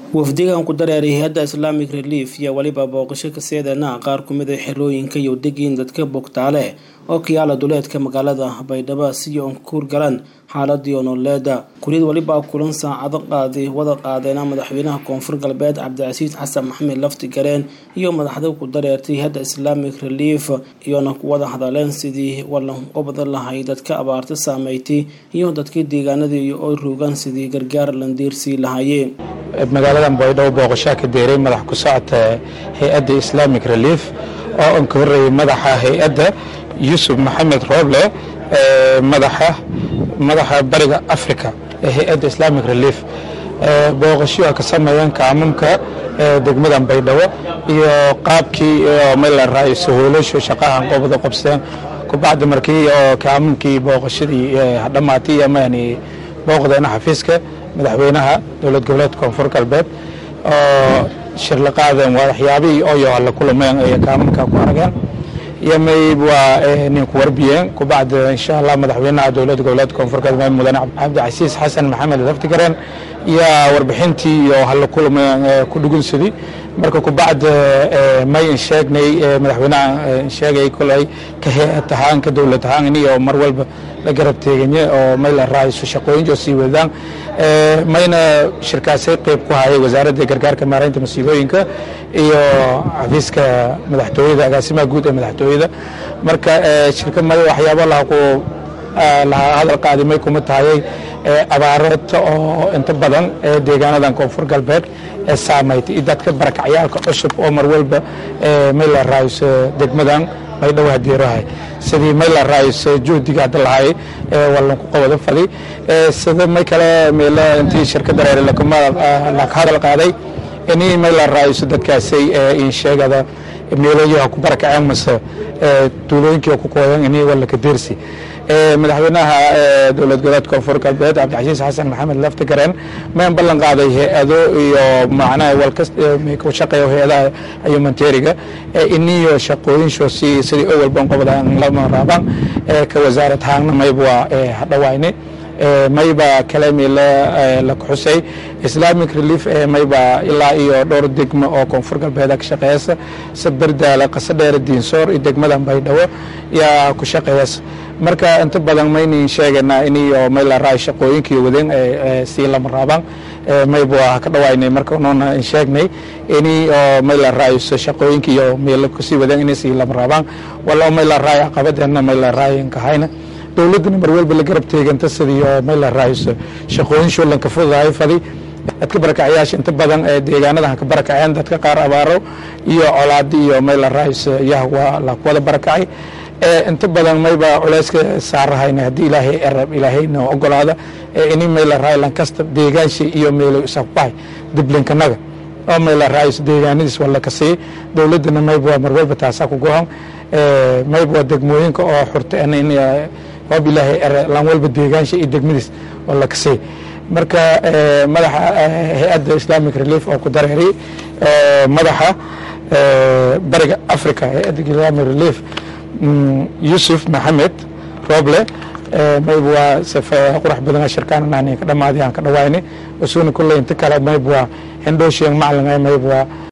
wafdigan ku dareeray hay-adda islamic relief iyo weliba booqasho kaseedana qaar kumid a xerooyinka iyo degiin dadka bogtaale oo kiyaala duleedka magaalada baydhabo si oon kuur galan xaaladii nololeeda kuliyad weliba kulan saacado qaadi wada qaadeena madaxweynaha koonfur galbeed cabdicasiis xasan maxamed lafti gareen iyo madaxda ku dareertay hay-adda islamic relief iyona ku wada hadaleen sidii walanqo badan lahay dadka abaarta saameeytay iyo dadkii deegaanadii oo ruugan sidii gargaar landiirsii lahaayeen magaaladan baydhabo booqashaa ka deeray madax ku socota hay-adda islamic relief oo aan ka horreeyay madaxa hay-adda yuusuf maxamed rooble madaxa madaxa bariga africa ee hay-adda islamic relief booqasho ka sameeyeen kaamamka degmadan baydhabo iyo qaabkii meel la raayo sahoolasho shaqahan qobada qobseen kubacdi markii oo kaamamkii booqashadii dhammaatay amaani booqdeena xafiiska madaxweynaha dowlad goboleedka koonfur galbeed oo shir la qaadeen waxyaabihii oyo alla kulameen ay kaamamka ku arageen iyo mayb waa nin ku warbiyeen kubacdi insha allah madaxweynaha dowlad goboleedka koonfur galbeed mudane cabdicasiis xasan maxamed laftigareen iyo warbixintii iyo halla kulameen ku dhugunsadii marka kubacdi may insheegnay madaxweynaha insheegay kolay ka hay-ad ahaan ka dowlad ahaan iyo mar walba la garab teeganye oo may la raayso shaqooyin oo sii wadaan mayna shirkaasay qayb ku hayay wasaaradda gargaarka maaraynta masiibooyinka iyo xafiiska madaxtooyada agaasimaha guud ee madaxtooyada marka shirka may waxyaabo laha ku laha hadal qaadi may kuma tahayay abaarata oo inta badan ee deegaanadan koonfur galbeed ee saamaytay iyo dadka barakacyaalka cusub oo mar walba may la raayso degmadan baydhabo hadiirahay sidii may la raayso juhdiga hadda lahay walanku qabada fadi sida may kale meelo intii shirkadda reer laka hadal qaaday inii may la raayso dadkaasay insheegada meelayaha ku barakaceen mase tuulooyinkii ku kooyan inii walaka deersi madaxweynaha dowlad goboleedka koonfur galbeed cabdicasiis xasan maxamed laftigareen mayn ballan qaaday hay-ado iyo macnaha walka shaqeeya hay-adaha humanitariga iniyo shaqooyinshoosii sidii o walban qobda lama raabaan ka wasaarad haangna mayb waa hadhawayne mayba kalemi la kuxusay islamic relief mayba ilaa iyo dhowr degmo oo koonfur galbeeda ka shaqeeyasa saberdaala qasadheer diinsoor iyo degmadan baydhabo yaa ku shaqeeyasa marka inta badan maynin sheeganaa iniyo may la raay shaqooyinkii wadeen sii lama raabaan mayb waa ka dhawaynay marka noona sheegnay ini oo may la raayso shaqooyinkii iyo meel kusii wadeen inay sii lama raabaan wala may la raay caqabadeena may la raayin kahayna dowladdana mar walba la garab teeganta sidii oo may la raayso shaqooyin shulanka fududahay fadi dadka barakacyaasha inta badan ee deegaanadan ka barakaceen dadka qaar abaaro iyo colaadi iyo may la raayso yah waa la wada barakacay inta badan mayba culeyska saarahayna haddii ilaahay erab ilaahayna ogolaada ini may la raayo lankasta deegaansha iyo meelo isabahay diblinkanaga oo may la raayso deegaanadiis wala ka sii dowladdana mayb waa mar walba taasaa ku gohan mayb waa degmooyinka oo xurta hoob ilaahay ere lan walba deegaansha iyo degmadiis wala ka sii marka madaxa hay-adda islamic relief oo ku dareeray madaxa bariga africa hay-adda islamic relief yuusuf maxamed roble mayb waa qurax badana shirkaan ka dhamaaday aan ka dhawaynay usuuna kulley inta kale mayb waa hindhooshiyan macalin mayb waa